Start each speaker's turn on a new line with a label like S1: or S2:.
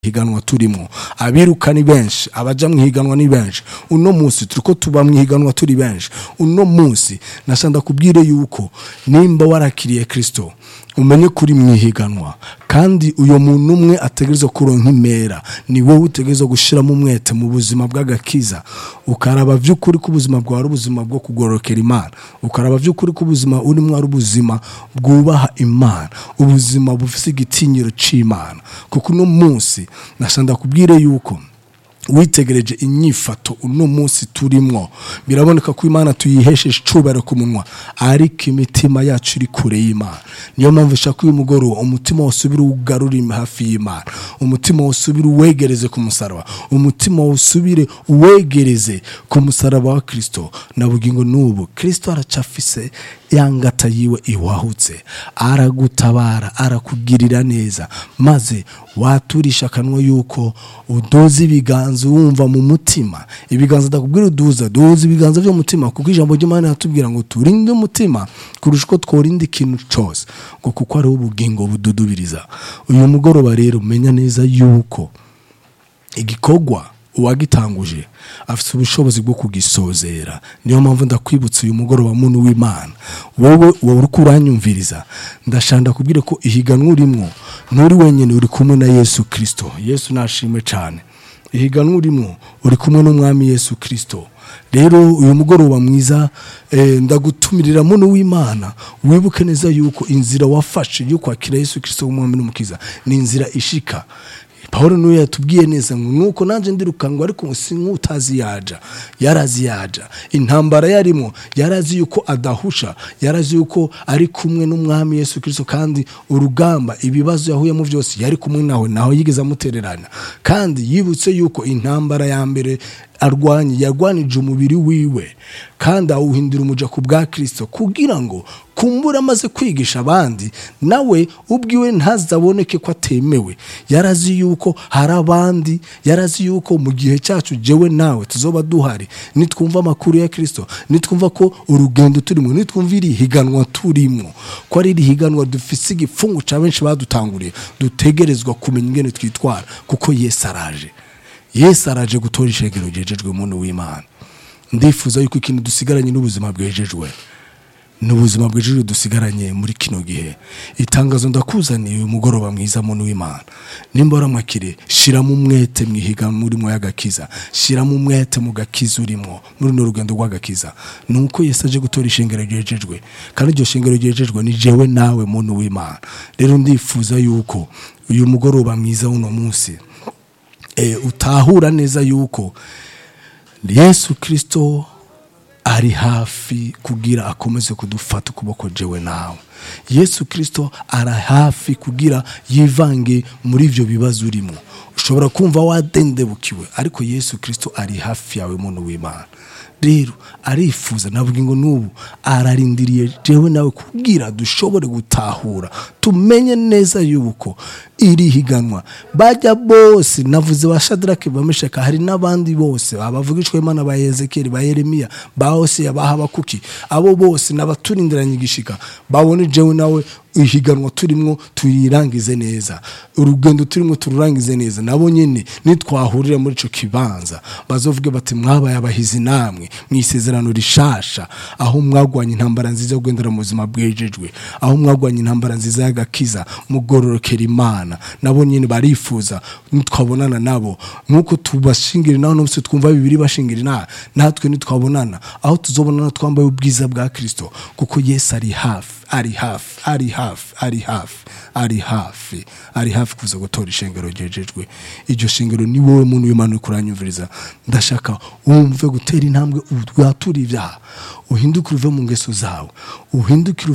S1: higanwa turimo abiruka ni benshi abaja mu higanwa ni benshi uno munsi turiko tuba mu higanwa turi benshi uno munsi nashanda kubwire yuko nimba warakiriye kristo umenye kuri mu ihiganwa kandi uyo muntu umwe ategerezwa kuronka impera ni wowe utegerezwa gushiramo umwete mu buzima bw'agakiza ukaraba vy'ukuri ko ubuzima bwawe ari ubuzima bwo kugororokera imana ukaraba vy'ukuri ko ubuzima urimo ari ubuzima bwubaha imana ubuzima bufise igitinyiro c'imana kuko uno munsi nashanda kubwire yuko witegereje inyifato uno munsi turimwo biraboneka ko imana tuyihesheje icubahiro ku munwa ariko imitima yacu iri kure y'imana niyo mpamvu ushaka uyu mugoroba umutima wose ubire ugarure hafi y'imana umutima wose ubire uwegereze ku musaraba umutima wose ubire uwegereze ku musaraba wa kristo na bugingo n'ubu kristo aracafise yangata yiwe iwahutse aragutabara arakugirira neza maze waturisha akanwa yuko udoza ibiganza wumva mu mutima ibiganza ndakubwira uduza duhuza ibiganza by'umutima kuko ijambo ry'imana yatubwira ngo turinde umutima kurusha uko tworinda ikintu cyose ngo kuko ariho ubugingo bududubiriza uyu mugoroba rero umenya neza yuko igikorwa uwagitanguje afite ubushobozi bwo kugisozera niyo mpamvu ndakwibutsa uyu mugoroba muntu w'imana wowe wowe uri kuranyumviriza ndashanda kubwira ko ihiganwa urimo nturi wenyine uri kumwe na yesu kirisito yesu nashimwe cyane ihiganwa urimo uri kumwe n'umwami yesu kirisito rero uyu mugoroba mwiza ndagutumirira muntu w'imana wibuke neza yuko inzira wafashe yo kwakira yesu kirisito w'umwami n'umukiza ni inzira ishika paul niwe yatubwiye neza ngo nuko nanjye ndirukanwa ariko si nk'utazi yaja yarazi yaja intambara yarimo yarazi yuko adahusha yarazi yuko ari kumwe n'umwami yesu kirisito kandi urugamba ibibazo yahuyemo byose yari kumwe nawe naho yigeze amutererana kandi yibutse yuko intambara ya mbere arwanye yarwanije umubiri wiwe kandi awuhindura umuja ku bwa kirisito kugira ngo kumbura amaze kwigisha abandi nawe ubwiwe ntazaboneke ko atemewe yarazi yuko hari abandi yarazi yuko mu gihe cyacu jewe nawe tuzoba duhari nitwumva amakuru ya kirisito nitwumva ko urugendo turimo nitwumva iri higanwa turimo ko ari iri higanwa dufise igifungu cya benshi badutanguriye dutegerezwa kumenya ingene twitwara kuko yesu araje yesu araje gutora ishengero ryejejwe umuntu w'imana ndifuza yuko ikintu dusigaranye n'ubuzima bwejejwe n'ubuzima bwejejwe dusigaranye muri kino gihe itangazo ndakuzaniye uyu mugoroba mwiza muntu w'imana nimba waramwakire shyiramo umwete mu ihiganwa urimo y'agakiza shyiramo umwete mu gakiza urimo muri runo rugendo rw'agakiza ni uko yesu aje gutora ishengero ryejejwe kandi iryo shengero ryejejwe ni jewe nawe muntu w'imana rero ndifuza yuko uyu mugoroba mwiza w'uno munsi utahura neza yuko yesu kirisito ari hafi kugira akomeze kudufata ukuboko jewe nawe yesu kirisito ari hafi kugira yivange muri ibyo bibazo urimo ushobora kumva wadendebukiwe ariko yesu kirisito ari hafi yawe muntu w'imana rero arifuza navuga ngo n'ubu ararindiriye jewe nawe kubwira dushobore gutahura tumenye neza yuko iri higanwa bajya bose navuze ba shadarake bamesheka hari n'abandi bose abavugishwa imana ba yezekeri ba yeremiya ba hoseya ba habakuki abo bose n'abaturindiranye igishika babone jewe nawe ihiganwa turimo turirangize neza urugendo turimo tururangize neza nabo nyine nitwahurira muri icyo kibanza bazovuge bati mwabaye abahizi namwe mu isezerano rishasha aho mwagwanya intambara nziza yo kugendera mu buzima bwejejwe aho mwagwanya intambara nziza y'agakiza mugororokera imana nabo nyine barifuza nitwabonana nabo nk'uko tubashingira naho n'ubuse twumva bibiri bashingira inaha natwe nitwabonana aho tuzobonana twambaye ubwiza bwa kirisito kuko yesu ari hafi ari hafi ari hafi ari hafi ari hafi ari hafi kuza gutora ishengero ryejejwe iryo shengero ni wowe muntu w'imana uri kuranyumviriza ndashaka wumve gutera intambwe watura ibyaha uhindukire uve mu ngeso zawe uhindukire